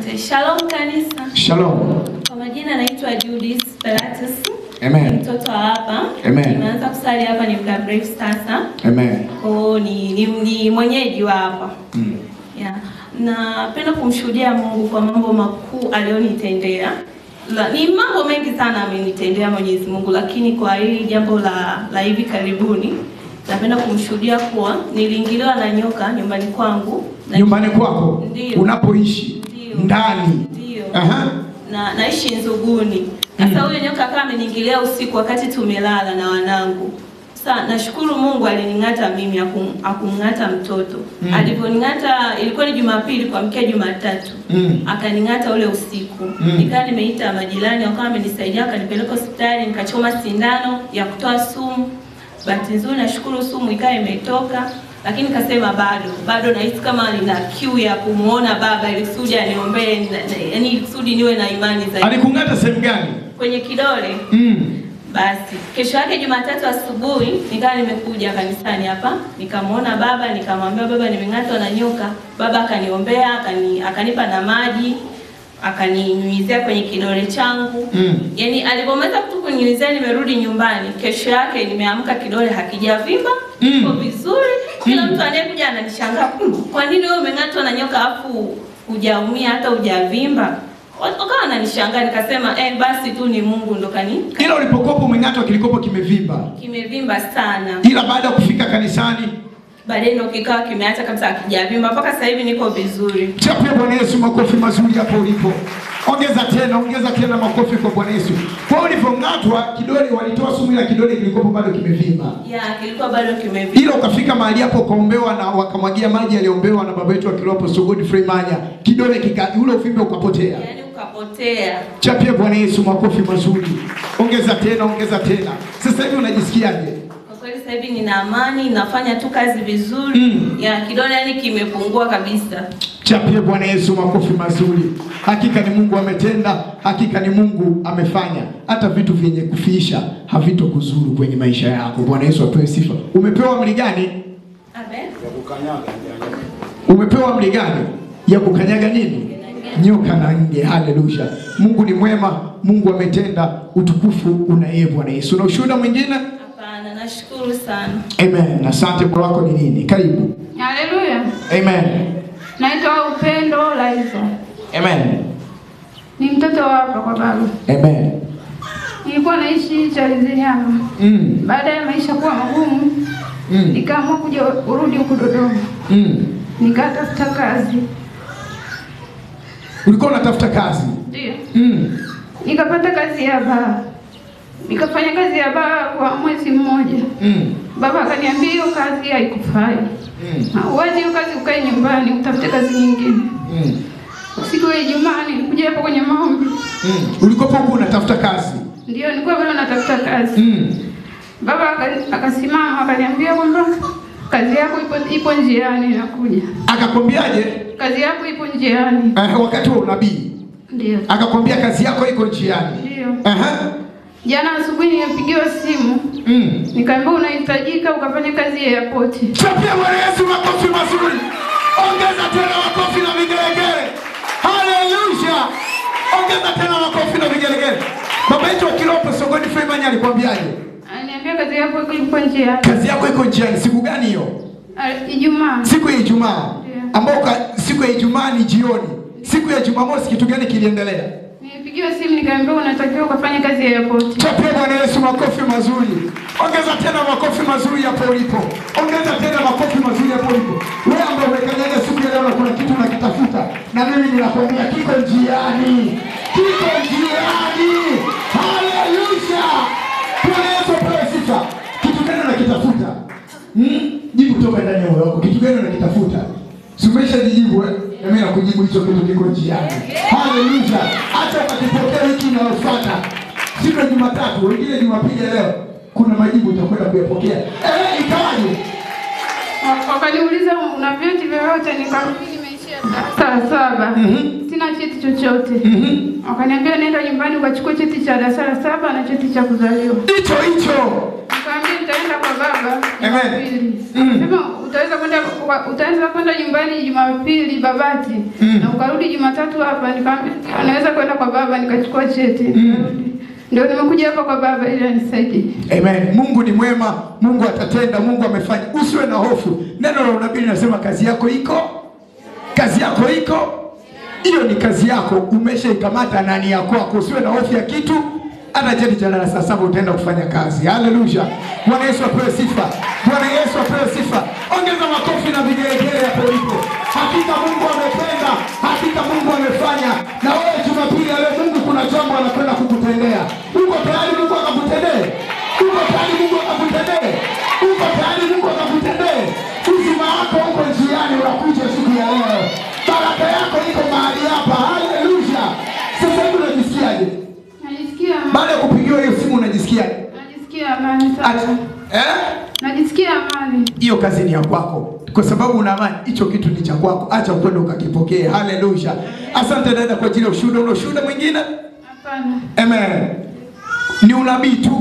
Asante. Shalom kanisa. Shalom. Kwa majina naitwa Judith Speratus. Amen. Ni mtoto wa hapa. Amen. Nimeanza kusali hapa ni muda mrefu sasa. Amen. Kwa hiyo ni, ni, ni mwenyeji wa hapa. Mm. Yeah. Napenda kumshuhudia Mungu kwa mambo makuu aliyonitendea. La, ni mambo mengi sana amenitendea Mwenyezi Mungu, lakini kwa hili jambo la, la hivi karibuni napenda kumshuhudia kuwa niliingiliwa na nyoka nyumbani kwangu na Nyumbani kwako Ndio. unapoishi Ndio. ndani. Ndio. Aha. na naishi Nzuguni. Sasa huyo nyoka akawa ameniingilia usiku wakati tumelala na wanangu. Sasa nashukuru Mungu alining'ata mimi akum- akumng'ata mtoto. Mm. Alivyoning'ata ilikuwa ni Jumapili kuamkia Jumatatu. Mm. Akaning'ata ule usiku. Mm. Nikawa nimeita majirani wakawa wamenisaidia akanipeleka hospitali nikachoma sindano ya kutoa sumu. Bahati nzuri nashukuru sumu ikawa imetoka. Lakini nikasema bado bado nahisi kama nina kiu ya kumuona baba ili kusudi aniombee, na- na- yaani ili kusudi niwe na imani zaidi Alikung'ata sehemu gani? kwenye kidole. Mm. Basi kesho yake Jumatatu asubuhi nikawa nimekuja kanisani hapa, nikamwona baba, nikamwambia baba, nimeng'atwa na nyoka. Baba akaniombea, akani, akanipa na maji, akaninyunyizia kwenye kidole changu. Mm. Yaani alipomaliza tu kuninyunyizia, nimerudi nyumbani. Kesho yake nimeamka, kidole hakijavimba, Mm. iko vizuri. Kila mtu anayekuja ananishangaa, "Mm, kwa nini wewe umeng'atwa na nyoka afu hujaumia hata hujavimba? Wakawa wananishangaa, nikasema eh, basi tu ni Mungu ndo kani Ila ulipokopa umeng'atwa kilikopo kimevimba. kimevimba sana. Ila baada ya kufika kanisani, Baadaye ndo kikawa kimeacha kabisa akijavimba, mpaka sasa hivi niko vizuri. chapia Bwana Yesu makofi mazuri hapo ulipo. Ongeza tena, ongeza tena makofi kwa Bwana Yesu. Kwa hiyo ulivyong'atwa kidole walitoa sumu ila kidole kilikopo bado kimevimba. Ya, kilikuwa bado kimevimba. ila ukafika mahali hapo ukaombewa na wakamwagia maji aliombewa na baba yetu akiwa hapo Sogodi Freimanya, kidole kika ule uvimbe ukapotea. Yaani ukapotea. Chapia Bwana Yesu makofi mazuri, ongeza tena, ongeza tena. Sasa hivi unajisikiaje? Kwa kweli sasa hivi nina amani, nafanya tu kazi vizuri. Mm. Ya, kidole yani kimepungua kabisa. Chapia Bwana Yesu makofi mazuri. Hakika ni Mungu ametenda, hakika ni Mungu amefanya. Hata vitu vyenye kufiisha havitokuzuru kwenye maisha yako. Bwana Yesu apewe sifa. Umepewa amri gani? Amen. Umepewa amri gani ya kukanyaga nini? Nyoka na nge. Haleluya! Mungu ni mwema, Mungu ametenda. Utukufu una yeye Bwana Yesu. Na ushuhuda mwingine? Hapana, nashukuru sana. Amen. Asante. Kwa wako ni nini? Karibu. Haleluya. Amen. Naitwa Upendo Laiza. Amen. Ni mtoto wa hapa kwa baba. Amen. Nilikuwa naishi Charizihama. Mm. Baada ya maisha kuwa magumu, Mm. nikaamua kuja kurudi huku Dodoma. Mm. Nikatafuta kazi. Ulikuwa unatafuta kazi? Ndio. Mm. Nikapata kazi ya baa. Nikafanya kazi ya baa kwa mwezi mmoja. Mm. Baba akaniambia hiyo kazi haikufai. Mm. Uwache hiyo kazi ukae nyumbani utafute kazi nyingine. Mm. Siku ya Ijumaa nilikuja hapo kwenye maombi. Mm. Ulikuwa huko unatafuta kazi? Ndio nilikuwa bado natafuta kazi. Mm. Baba aka- akasimama akaniambia kwamba kazi yako ipo, ipo njiani inakuja. Akakwambiaje? Kazi yako ipo njiani. Eh, wakati wa unabii Ndio. akakwambia kazi yako iko njiani. Ndio. Aha. Jana asubuhi nimepigiwa simu Mm. nikaambiwa unahitajika ukafanya kazi ya airport. Chapia Bwana Yesu makofi mazuri. Ongeza tena makofi na vigelegele. Haleluya. Ongeza tena makofi na vigelegele. Baba yetu wa kiroho Sogoni Freeman alikwambiaje? Ananiambia kazi yako ipo njiani. Kazi yako iko njiani. Siku gani hiyo? Ah, Ijumaa. Siku ya Ijumaa. Ndio. Ambao ka- siku ya Ijumaa ni jioni. Siku ya Jumamosi kitu gani kiliendelea? Nilipigiwa simu nikaambiwa unatakiwa ukafanya kazi ya airport. Chapia Bwana Yesu makofi mazuri. Ongeza tena makofi mazuri hapo ulipo. Ongeza tena makofi mazuri hapo ulipo. Wewe ambaye umekanyaga siku ya leo na kuna kitu unakitafuta, na mimi ninakwambia kiko njiani, kiko njiani. Haleluya! Bwana Yesu apewe sifa. Kitu gani unakitafuta? Hmm? Jibu kutoka ndani ya moyo wako. Kitu gani unakitafuta? Si umeshajijibu eh? Na mimi nakujibu hicho kitu kiko njiani. Haleluya! Acha ukakipokea wiki inayofuata. Siku ya Jumatatu, wengine Jumapili ya leo kuna majibu utakwenda kuyapokea. Eh, ikawaje? Wa- Wakaniuliza una vyeti vyovyote, nikarudi nimeishia darasa la saba. Mhm. Sina cheti chochote. Mhm. Wakaniambia nenda nyumbani ukachukua cheti cha darasa la saba na cheti cha kuzaliwa. Hicho hicho. Nikamwambia nitaenda kwa baba Amen. Jumapili. Mm. Akasema utaweza kwenda kwa- utaweza kwenda nyumbani Jumapili Babati Mm. na ukarudi Jumatatu hapa. Nikamwambia "Ndio, naweza kwenda kwa baba nikachukua cheti. Nikarudi. Ndio nimekuja hapa kwa baba ili anisaidie. Amen. Mungu ni mwema, Mungu atatenda, Mungu amefanya. Usiwe na hofu. Neno la unabii linasema kazi yako iko, kazi yako iko. Hiyo ni kazi yako, umeshaikamata na ni ya kwako. Usiwe na hofu ya kitu. Hata cheti cha darasa saba utaenda kufanya kazi. Haleluya! Bwana Yesu apewe sifa. Bwana Yesu apewe sifa. Ongeza makofi na vigelegele hapo ulipo. Hakika Mungu amependa, hakika Mungu amefanya. Na wewe Jumapili ya leo, Mungu kuna jambo anakwenda kukutendea. Uko tayari Mungu akakutendee? Uko tayari Mungu akakutendee? Uko tayari Mungu akakutendee? Uzima wako uko njiani, unakuja siku ya leo. Baraka yako iko mahali hapa. Haleluya! Sasa hivi unajisikiaje? Najisikia Baada ya kupigiwa hiyo simu unajisikiaje? najisikia amani Acha. sana. Eh? Najisikia amani. hiyo kazi ni ya kwako, kwa sababu una amani. Hicho kitu ni cha kwako, acha ukwenda ukakipokee. Haleluya! Asante dada kwa ajili ya ushuhuda. Una ushuhuda mwingine? Hapana. Amen. Ni unabii tu